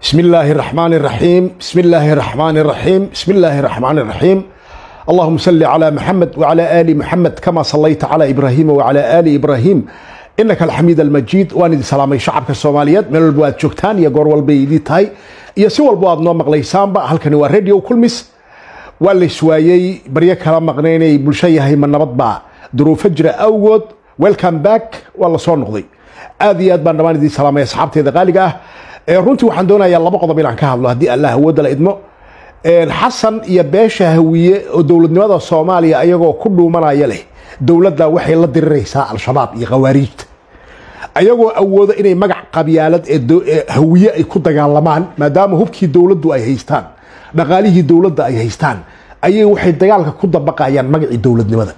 بسم الله الرحمن الرحيم بسم الله الرحمن الرحيم بسم الله الرحمن الرحيم اللهم صل على محمد وعلى آل محمد كما صليت على إبراهيم وعلى آل إبراهيم إنك الحميد المجيد وأنا سلامي شعبك الصوماليات من البواد جوكتان يا قور والبيدي تاي يا سوى البواد نوم مقليسان با هل كان راديو كل مس ولا شوية بريا كلام مقنيني بلشيء هي من نبض با ظروف فجر أوجد ويلكم باك والله صار نقضي aad iyo aad baan dhammaan idiin salaamaya asxaabteeda qaaliga ah runtii waxaan doonayaa laba qodob inaan ka hadlo haddii allah awoodda la idmo xasan iyo beesha hawiye oo dowladnimada soomaaliya ayagoo ku dhuumanaya leh dowladda waxay la diriraysaa al-shabaab iyo khawaariijta ayagoo awooda inay magac qabyaalad ee hawiye ay ku dagaalamaan maadaama hubkii dowladdu ay haystaan dhaqaalihii dowladda ay haystaan ayay waxay dagaalka ku dabaqayaan magacii dowladnimada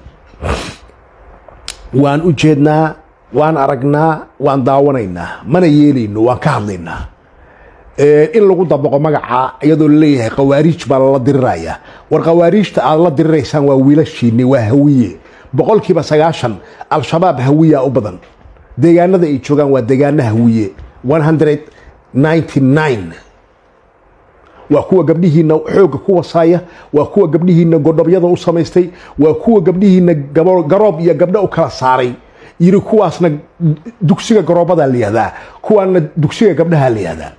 waan u jeednaa waan aragnaa waan daawanaynaa mana yeelayno waan ka hadlaynaa in lagu dabaqo magaca iyadoo laleeyahay khawaariij baa lala diriraya war khawaariijta aad la diriraysaan waa wiilashiini waa hawiye boqolkiiba sagaashan al-shabaab hawiya u badan deegaanada ay joogaan waa deegaana hawiye waa kuwa gabdhihiina xooga ku wasaaya waa kuwa gabdhihiina godhobyada u samaystay waa kuwa gabdhihiina garoob iyo gabdho u kala saaray yiri kuwaasna dugsiga garoobada layihahdaa kuwaana dugsiga gabdhaha layihahdaa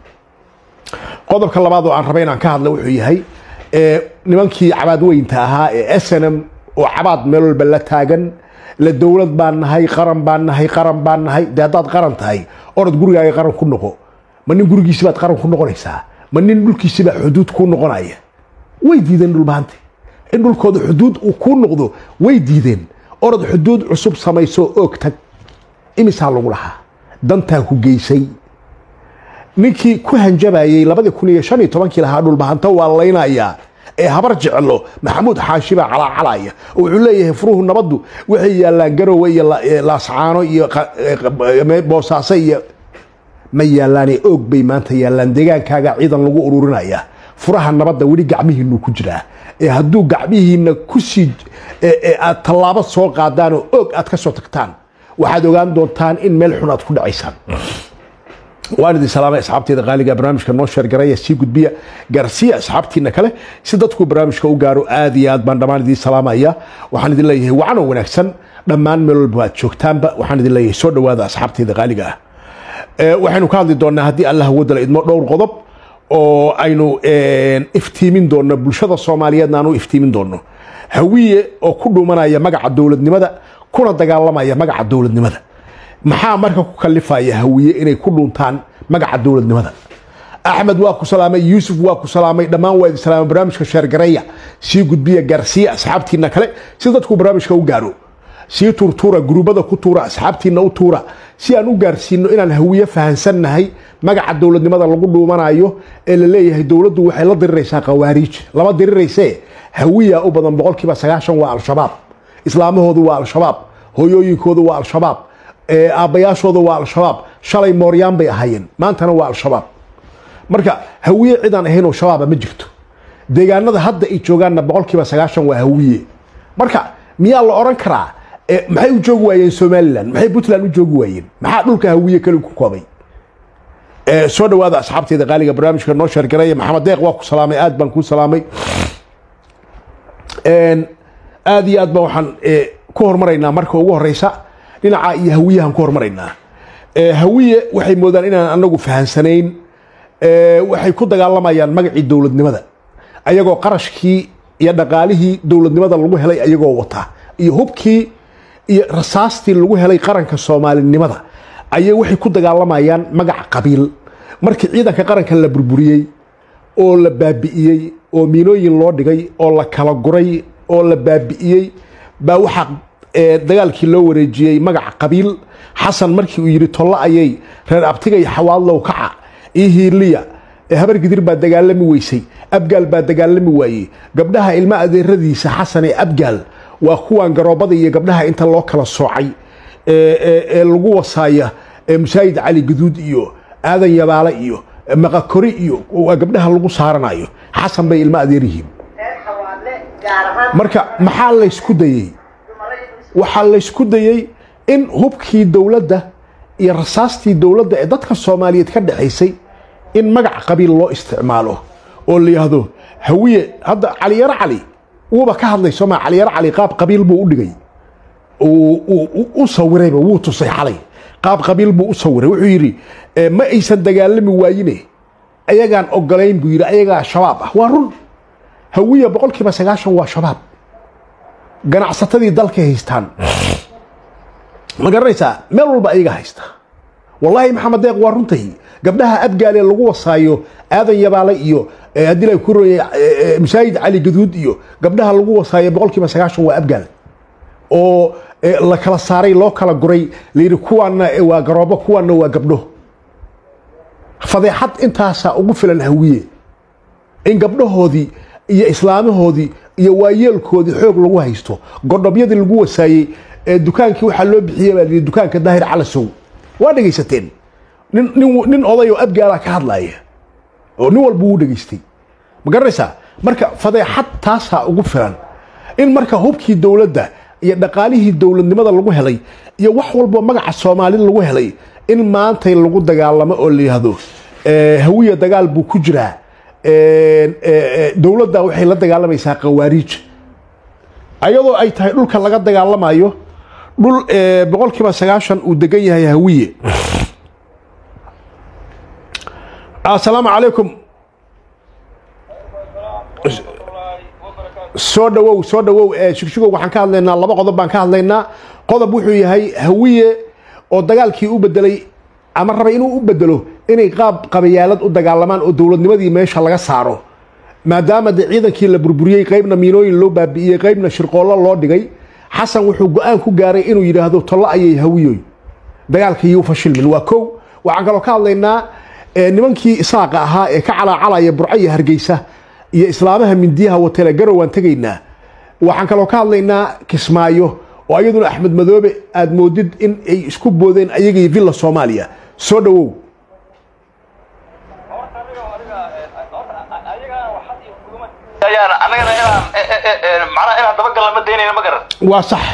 qodobka labaad oo aan raba inaan ka hadla wuxuu yahay nimankii cabaad weynta ahaa ee snm oo cabaad meel walba la taagan la dowlad baan nahay qaran baan nahay qaran baan nahay dee haddaad qaran tahay orod gurigaaga qaran ku noqo ma nin gurigiisi baad qaran ku noqonaysaa ma nin dhulkiisi baa xuduud kuu noqonaya way diideen dhulbaante in dhulkooda xuduud uu kuu noqdo way diideen orod xuduud cusub samayso oog tag imisaa lagu lahaa dantaa ku geysay ninkii ku hanjabayey labadii kun iyo shan iyo tobankii lahaa dhulbahanto waa laynayaa ee habar jeclo maxamuud xaashi baa calaacalaya oo wuxuu leeyahay furuhu nabaddu waxay yaallaan garowe iyo laascaano iyo boosaaso iyo ma yaallaane oog bay maanta yaallaan deegaankaaga ciidan lagu ururinaya furaha nabadda weli gacmihiinuu ku jiraa ee hadduu gacmihiina kusii aad tallaabo soo qaadaan oo oog aad ka soo tagtaan waxaad ogaan doontaan in meel xun aad ku dhacaysaan waan idin salaamay asxaabteeda qaaliga barnaamijka noo sheergaraya sii gudbiya gaarsiiya asxaabtiina kale si dadku barnaamijka u gaaro aad iyo aad baan dhammaan idiin salaamaya waxaan idin leeyahay wacanoo wanaagsan dhammaan meel walba aad joogtaanba waxaan idin leeyahay soo dhowaada asxaabteeda qaaliga ah waxaynu ka hadli doonaa haddii allah wadala idmo dhowr qodob oo aynu iftiimin doonno bulshada soomaaliyeedna aan u iftiimin doonno hawiye oo ku dhuumanaya magaca dowladnimada kuna dagaalamaya magaca dowladnimada maxaa marka ku kalifaya hawiye inay ku dhuuntaan magaca dowladnimada axmed waa ku salaamay yuusuf waa ku salaamay dhammaan waa idin salaamay barnaamijka sheergareeya sii gudbiya gaarsiiya asxaabtiina kale si dadku barnaamijka u gaaro sii tuurtuura guruubada ku tuura asxaabtiina u tuura si aan u gaarsiino inaan hawiye fahansannahay magaca dowladnimada lagu dhuumanayo ee la leeyahay dowladdu waxay la diriraysaa khawaariij lama dirirayse hawiya u badan boqolkiiba sagaashan waa al-shabaab islaamahoodu waa al-shabaab hooyooyinkoodu waa al-shabaab aabbayaashooda waa al-shabaab shalay mooryaan bay ahaayeen maantana waa al-shabaab marka hawiye cidaan ahayn oo shabaaba ma jirto deegaanada hadda ay joogaanna boqolkiiba sagaashan waa hawiye marka miyaa la odhan karaa maxay u joogi waayeen somalilan maxay puntland u joogi waayeen maxaa dhulka hawiye kali ku koobay soo dhawaada asxaabteeda qaaliga barnaamijka noo sheergaraya maxamed deeq waa ku salaamay aad baan kuu salaamay aad iyo aad baan waxaan ku hormaraynaa marka ugu horeysa dhinaca iyo hawiyahan ku hormaraynaa hawiye waxay moodaan inaan anagu fahansanayn waxay ku dagaalamayaan magacii dowladnimada ayagoo qarashkii iyo dhaqaalihii dowladnimada lagu helay ayagoo wata iyo hubkii iyo rasaastii lagu helay qaranka soomaalinimada ayay waxay ku dagaalamayaan magaca qabiil markii ciidanka qaranka la burburiyey oo la baabi'iyey oo miinooyin loo dhigay oo la kala guray oo la baabi'iyey baa waxaa dagaalkii loo wareejiyey magaca qabiil xasan markii uu yidhi tollo ayay reer abtiga iyo xawaadlow kaca iyo hiirliya habar gidir baa dagaalami weysay abgaal baa dagaalami waayey gabdhaha ilmo adeeradiisa xasan ee abgaal waa kuwan garoobada iyo gabdhaha inta loo kala soocay ee lagu wasaaya musaayid cali guduud iyo aadan yabaale iyo maqakori iyo waa gabdhaha lagu saaranayo xasan bay ilmo adeer yihiin marka maxaa laysku dayey waxaa laysku dayey in hubkii dowladda iyo rasaastii dowladda ee dadka soomaaliyeed ka dhexaysay in magac qabiil loo isticmaalo oo la yidhaahdo hawiye hadda caliyaro cali wuuba ka hadlay sooma caliyaro cali qaab qabiil buu u dhigay u sawirayba wuu tusay xalay qaab qabiil buu u sawiray wuxuu yidhi ma aysan dagaalami waayine ayagaan ogolayn buu yidhi ayagaa shabaab ah waa run hawiya boqol kiiba sagaashan waa shabaab ganacsatadii dalkay haystaan ma garanaysaa meel walba ayaga haysta wallaahi maxamed deeq waa runtahi gabdhaha abgaale lagu wasaayo aadan yabaale iyo haddii la ku royay masaajid cali gaduud iyo gabdhaha lagu wasaayo boqol kiiba sagaashan waa abgaal oo la kala saaray loo kala guray layidhi kuwaanna waa garoobo kuwaanna waa gabdho fadeexad intaasaa ugu filan hawiye in gabdhahoodii iyo islaamahoodii iyo waayeelkoodii xoog lagu haysto godhobyadii lagu wasaayey ee dukaankii waxaa loo bixiyey baa layidhi dukaanka daahir calasow waa dhegaysateen nin nin nin oday oo abgaala ka hadlaaya oo nin walba wuu dhegaystay ma garanaysaa marka fadeexad taasaa ugu filan in marka hubkii dowladda iyo dhaqaalihii dowladnimada lagu helay iyo wax walbo magaca soomaali lagu helay in maantay lagu dagaalamo oo la yidhaahdo hawiya dagaal buu ku jiraa dowladda waxay la dagaalamaysaa khawaariij ayadoo ay tahay dhulka laga dagaalamayo dhul boqol kiiba sagaashan uu degan yahay hawiye assalaamu calaykum soo dhawow soo dhawow shigshigow waxaan ka hadlaynaa laba qodob baan ka hadlaynaa qodob wuxuu yahay hawiye oo dagaalkii u bedelay ama rabay inuu u bedelo inay qaab qabayaalad u dagaalamaan oo dowladnimadii meesha laga saaro maadaama de ciidankii la burburiyey qaybna miinooyin loo baabi'iyey qaybna shirqoollo loo dhigay xasan wuxuu go-aan ku gaaray inuu yidhaahdo tollo ayay hawiyoy dagaalkiiyuu fashilmin waa kow waxaan kaloo ka hadlaynaa nimankii isaaqa ahaa ee ka calaacalaya burco iyo hargeysa iyo islaamaha mindiyaha watele garow waan tegaynaa waxaan kaloo ka hadlaynaa kismaayo oo ayaduna axmed madoobe aada moodid in ay isku boodeen ayagii villa soomaaliya soo dhawow anagana inaan macnaha inaan dabagalna ma daynayna ma garan waa sax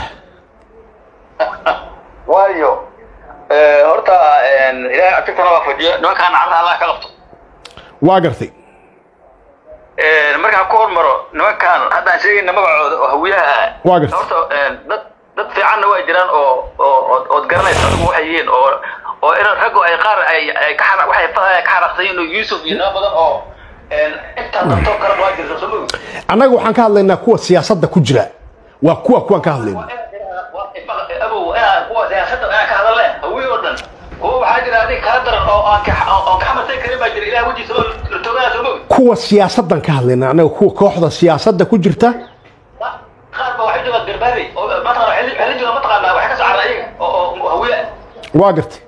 waayo horta ilaahay agtagtana waa fadhiyo nimankaan carra allah ka qabto waa gartay markaan ku hormaro nimankaan haddaan sheegayna magacooda oo hawiyaha ah Waa gartay. horta dad dad fiicanna waa jiraan oo oo ood garanaysa adigu waxay yihiin oo oo in raggu ay qaar ay ay ka xana waxay fa- ka xanaaqsan yihiin oo yuusuf iyo nimo badan oo intaa dabtoo kale waa jirta soo mogi annaga waxaan ka hadlaynaa kuwa siyaasadda ku jira waa kuwa kuwaan ka hadlayna abow inaan kuwa siyaasadda inaan ka hadalne hawiye oo dhan kuwa waxaa jira adig kala daran oo aan ka oon ka xamartay karin baa jira ilaah wejiisa oo la toogana soo mogi kuwa siyaasaddan ka hadlayna annaga kuwa kooxda siyaasadda ku jirta qaar ba waxay joogaan garbaari oo mataqana waxay la joogaan mataqaanaa waxay ka soo carra ayaga oo oo hawiye ah waa gartay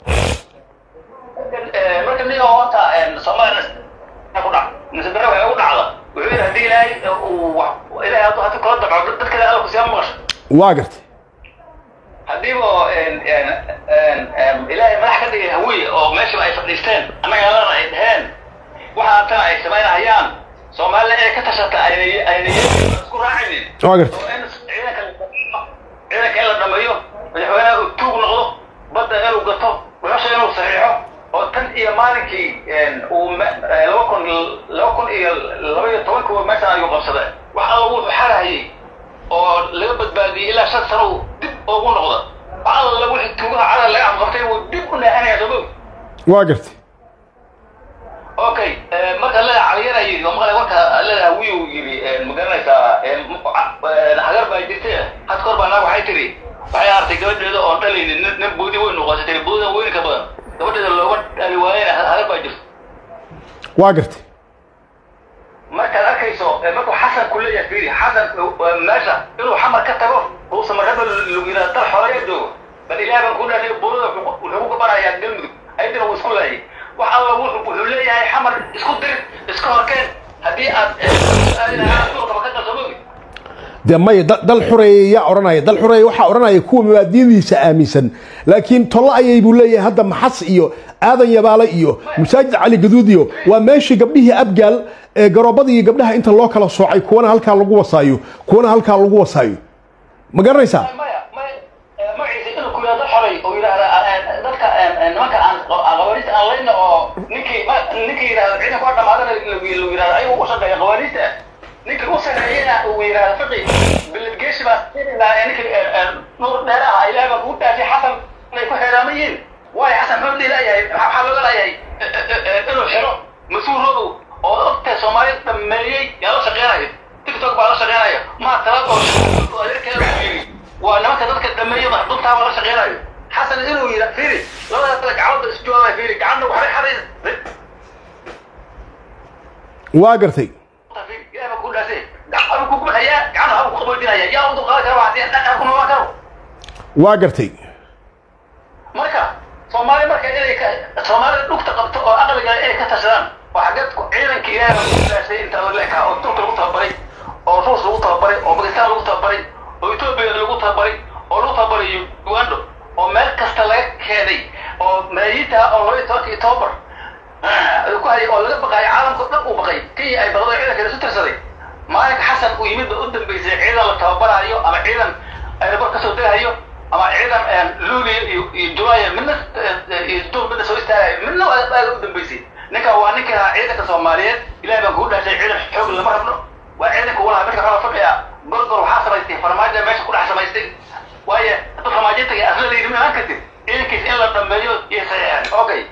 marka nin oo horta soomaaliya ku dhac mise dare waxay ugu dhacda wuxuu yidhi haddii ilaahay uu wax ilaahay hadduu hadii kula dabco dad kale alla kusiyaa maqasho waa gartay haddiiba ilaahay madax ka dhigay hawiye oo meesha ay fadhiisteen annaga alana ay dheheen waxa tan ay samaynahayaan soomaalida inay ka tashata ayna ayna isku raacaynin waa gartay oo in ciidanka ciidanka in la dhameeyo madaxweynaha uu tuug noqdo badda inuu gato dhuxusha inuu saxiixo oo tan iyo maalinkii uu laba kun laba kun iyo laba iyo tobankuba meeshaan ayuu qabsada wax alla wuxuu xarahayay oo laga badbaadiyey ilaa shan sano uu dib ugu noqda wax alla wixii tuugaha cadal laga amqabtay wuu dib u neexanaya soo mogi waa gartay okay marka leda caliyana yidhi oo maqlay warka leda wiyu yidhi ma garanaysaa hagar baa jirtay had kor baa naag waxay tiri waxay artay gabadheeda oon dhalaynin nin nin boodi weyn noqotay tiri boodida weyn ka badan gabadheeda looga dhali waayena hagar baa jirta waa gartay markaad arkayso markuu xasan ku leeyahay fiiri xasan meesha inuu xamar ka tago uusan markaba lugina dal xoreeya joogo bal ilaah baan ku dhahay boodida wuxuu ku gabanayaa galmudug ayadina wuu isku laayay wax alla wuxuu leeyahay xamar isku dir iska horkeen haddii aad suuqaba ka dalsomogi dee maya da- dal xureeye yaa odhanaya dal xureeye waxaa odhanaya kuwa mabaadiyadiisa aaminsan laakiin tollo ayay buu leeyahay hadda maxas iyo aadan yabaale iyo masaajid cali gaduud iyo waa meeshii gabdhihii abgaal ee garoobada iyo gabdhaha inta loo kala soocay kuwana halkaa lagu wasaayo kuwana halkaa lagu wasaayo ma garanaysaa maya maya magaciisa inuu ku yidhahdo xorey oo yidhaahda dadka nimanka aan qawaaniista aan layna oo ninkii ninkii yidhahdo ciidanku waa dhamaadana lagu yidhahdo ayagu u shaqeeya qawaaniista ninkii u sareeyana uu yidhahdo fiqi biladgeeshi baa siinaa ninkii nuur dheer ah ilaah baa kugu dhaafay xasan inay ku xeeraamayeen waayo xasan muxuu dhihi layahay maxaa looga layahay inuu xiro mas-uuloodu oo ogtahay soomaaliya dhameeyey yaa la shaqeynayo tiktok baa la shaqeynaya maa talaad oo adeerkeeda u yiri waa nimanka dadka dhameeyo maxduntaaba la shaqeynayo xasan inuu yidha fiiri labada kale gacmada isjoogaya fiiri gacanna waxbay xaday waa gartay waa gartay marka soomaali marka inay soomaalida dhugta qabto oo aqliga inay ka tashadaan waa xageed ciidanka ilaahay ku ilaashay inta leeka oo turka lagu tababaray oo ruus lagu tababaray oo bakistaan lagu tababaray oo etoobiya lagu tababaray oo lagu tababaray ugando oo meel kasta laga keenay oo malaayiinta oo laba iyo tobanka october ku hayay oo laga baqayo caalamka dhan uu baqay kenya ay baqdo ciidanka isu tirsaday maalinka xasan uu yimid ba u dambeysay ciidan la tababaraayo ama ciidan aeroport kasoo degahayo ama ciidan luuliya iyo iyo julaaya midna iyo duur midna soo istaagayo midna aaga u dambeysay ninka waa ninka ahaa ciidanka soomaaliyeed ilahay baan kugu dhaashay ciidan xoog lama rabno waa ciidanka walaha midka xoola fadhiya gorgor waxaa samaystay farmaajo meesha ku dhex samaystay waayo hadda farmaajinta iyo asladaydi ma imaan kartid ciidankiisa in la dhameeyo iyo saxiixan okay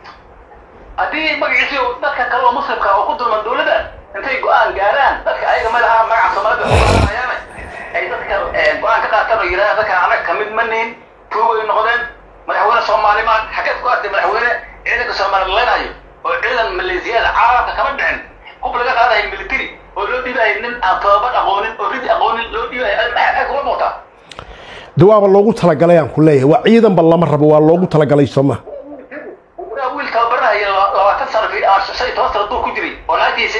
haddii magaciisi dadka kale oo muslimka oo ku dulman dawladda intay go-aan gaaraan dadka ayaga madaxa magaca soomaalida uqaadanayaan ay dadka go-aan ka qaataan oo yidhahdaan dadka anaga kamid ma nihin tuugay noqdeen madaxweyne soomaali maan xageed ku artay madaxweyne ciidanka soomaali leenayo oo ciidan maleesiyada caalamka kama dhicin hub laga qaadayo military oo loo dhiibayo nin aan tababar aqoonin oo ridi aqoonin loo dhiibayo ay kuma muuqtaa de waaba loogu talagalay aan ku leeyahay waa ciidanba lama rabo waa loogu talagalay sooma wiil tababaranaya labaatan sano shan iyo toban sano duur ku jiray oo naagtiisi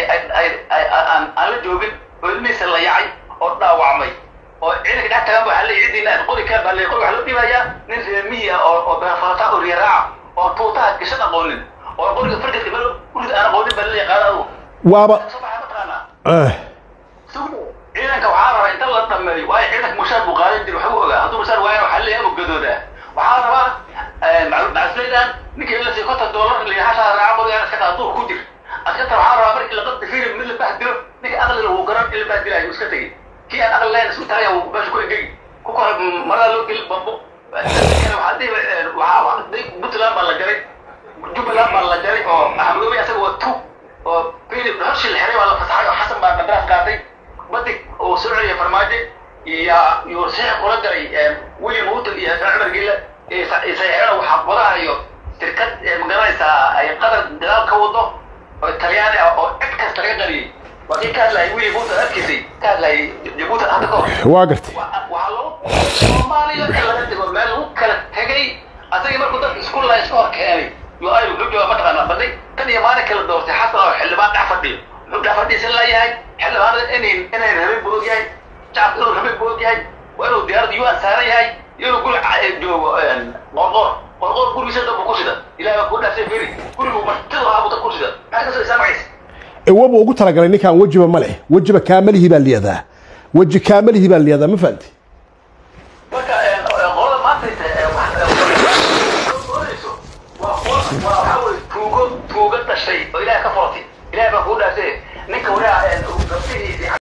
aan la joogin oo ilmihiisa la yacay oo dhaawacmay oo ciidanka dhex tagaan waxaa leeyahy cidiina aad qori kaan baa leeyahy qori waxaa loo dhiibayaa nin reemihi ah oo oo beerfalata oo riyaraaca oo tuutaha gashan aqoonin oo qoriga fargadka meel urid aan aqoonin baa leeyahy qaada adu waaba soo baxa mataqaanaa ciidanka waxaa rabaa inta la dhameeyo waayo ciidanka mushaar buu qaadan jiray waxbuu ogaa hadduu mushaar waayana waxaa leeyahay ama gadoodaa waxaa rabaa macaslaydan ninkii la siiyo konton doolar lihashaa raaca mooyaan iska qaada duur ku jir askarta waxaa rabaa markii laqabta filim mid la bahdilo ninka aqliga wuu garan in la bahdilayo iska tegey kii aan aqli lahayn isku taagaya wuu meesha ku engegi ku kore marada loo geli bambo waxaa dhihi waxaa puntland baa la jaray jubbaland baa la jaray oo axmedoobe asaga waa tu oo filim hoshii la xiray baa la fasaxay oo xasan baa qandaraas qaatay badig uu soo celiyay farmaajo iyo iyo saxiix kula garay william houghton iyo xasan cumar gille saxiixana waxaa wadahayo shirkad magaranaysaa ay qatar gadaal ka wado oo talyaani ah oo cid kasta laga qariyey waa kii ka hadlayay william houghton adkiisay ka hadlayay jabuuti hadda ka hor waa gartay waxaa lagu soomaaliya in laga digo meel lagu kala tegay asagii markuu dadka isku laa iska hor keenay yo ay wuxuu jooga mataqaanaa baday tan iyo maalin kala doortay xasan oo xildhibaan dhex fadhiyo wuxuu dhex fadhiisan layahay xildhibaanada inay inay rabin buu og yahay shacabka inuu rabin buu og yahay waa inuu diyaaradda un saaran yahay inuu guri joogo qorqor qorqor gurigiisa dhanbu ku sida ilahay baa kuu dhaafsay firi gurigu martidu ahaa buu dad ku sida maxaa kasoo isaa magaciisa ewaba ugu talagalay ninkaan wejiba ma leh wejiba kaamalihi baa liyadaa weji kaamalihi baa liyadaa ma fahanti marka qolada maanta waa waxaa weye tuugo tuugo dhashay oo ilahay ka furatay ilahay baa kuu dhaafsay ninka walaha gabdhihiisi